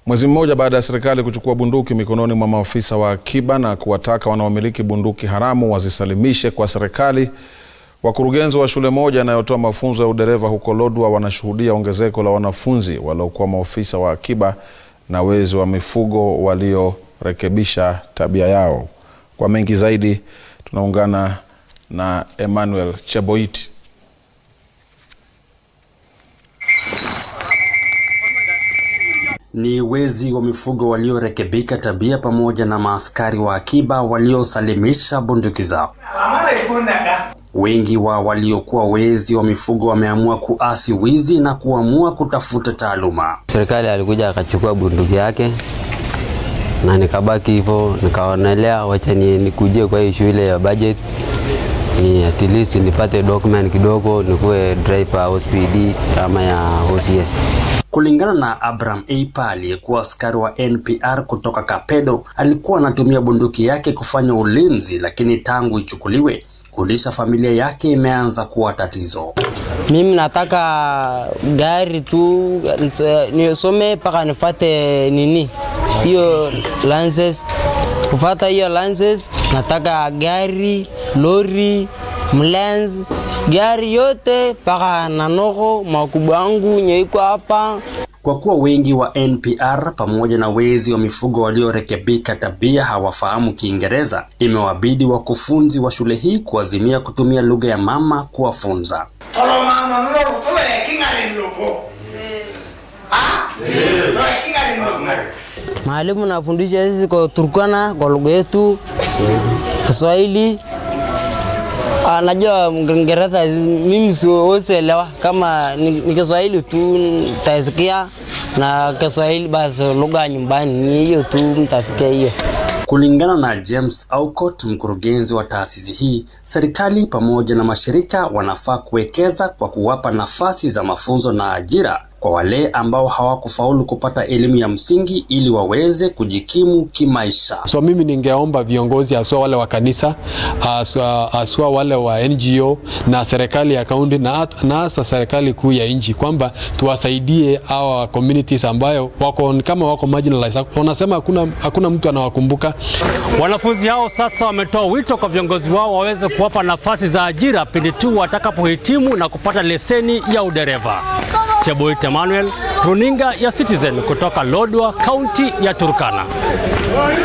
Mwezi mmoja baada ya serikali kuchukua bunduki mikononi mwa maafisa wa akiba na kuwataka wanaomiliki bunduki haramu wazisalimishe kwa serikali, wakurugenzi wa shule moja inayotoa mafunzo ya udereva huko Lodwar wanashuhudia ongezeko la wanafunzi waliokuwa maafisa wa akiba na wezi wa mifugo waliorekebisha tabia yao. Kwa mengi zaidi, tunaungana na Emmanuel Cheboit. Ni wezi wa mifugo waliorekebika tabia pamoja na maaskari wa akiba waliosalimisha bunduki zao. Wengi wa waliokuwa wezi wa mifugo wameamua kuasi wizi na kuamua kutafuta taaluma. Serikali alikuja akachukua bunduki yake na nikabaki hivyo, nikaonelea wacha ni nikujie kwa hii shule ya budget ni at least nipate document kidogo nikuwe driver OSPD ama ya OCS. Kulingana na Abraham Eipa aliyekuwa askari wa NPR kutoka Kapedo, alikuwa anatumia bunduki yake kufanya ulinzi, lakini tangu ichukuliwe kulisha familia yake imeanza kuwa tatizo. Mimi nataka gari tu nisome mpaka nifate nini hiyo license. Kufata hiyo license, nataka gari, lori, mlenzi, gari yote mpaka nanoko makubwa yangu nyeiko hapa. Kwa kuwa wengi wa NPR pamoja na wezi wa mifugo waliorekebika tabia hawafahamu Kiingereza, imewabidi wakufunzi wa shule hii kuazimia kutumia lugha ya mama kuwafunza. Mwalimu nafundisha sisi kwa Turkana kwa lugha yetu Kiswahili. Ah, najua Kiingereza mimi siwezi elewa, kama ni, ni Kiswahili tu nitasikia na Kiswahili basi lugha nyumbani ni hiyo tu mtasikia hiyo. Kulingana na James Aukot, mkurugenzi wa taasisi hii, serikali pamoja na mashirika wanafaa kuwekeza kwa kuwapa nafasi za mafunzo na ajira kwa wale ambao hawakufaulu kupata elimu ya msingi ili waweze kujikimu kimaisha. So mimi ningeomba viongozi haswa wale wa kanisa haswa, haswa wale wa NGO na serikali ya kaunti na na hasa serikali kuu ya nchi kwamba tuwasaidie hawa communities ambayo wako kama wako marginalized. Wanasema hakuna, hakuna mtu anawakumbuka. Wanafunzi hao sasa wametoa wito kwa viongozi wao waweze kuwapa nafasi za ajira pindi tu watakapohitimu na kupata leseni ya udereva. Cheboit Emmanuel, runinga ya Citizen kutoka Lodwar, kaunti ya Turkana.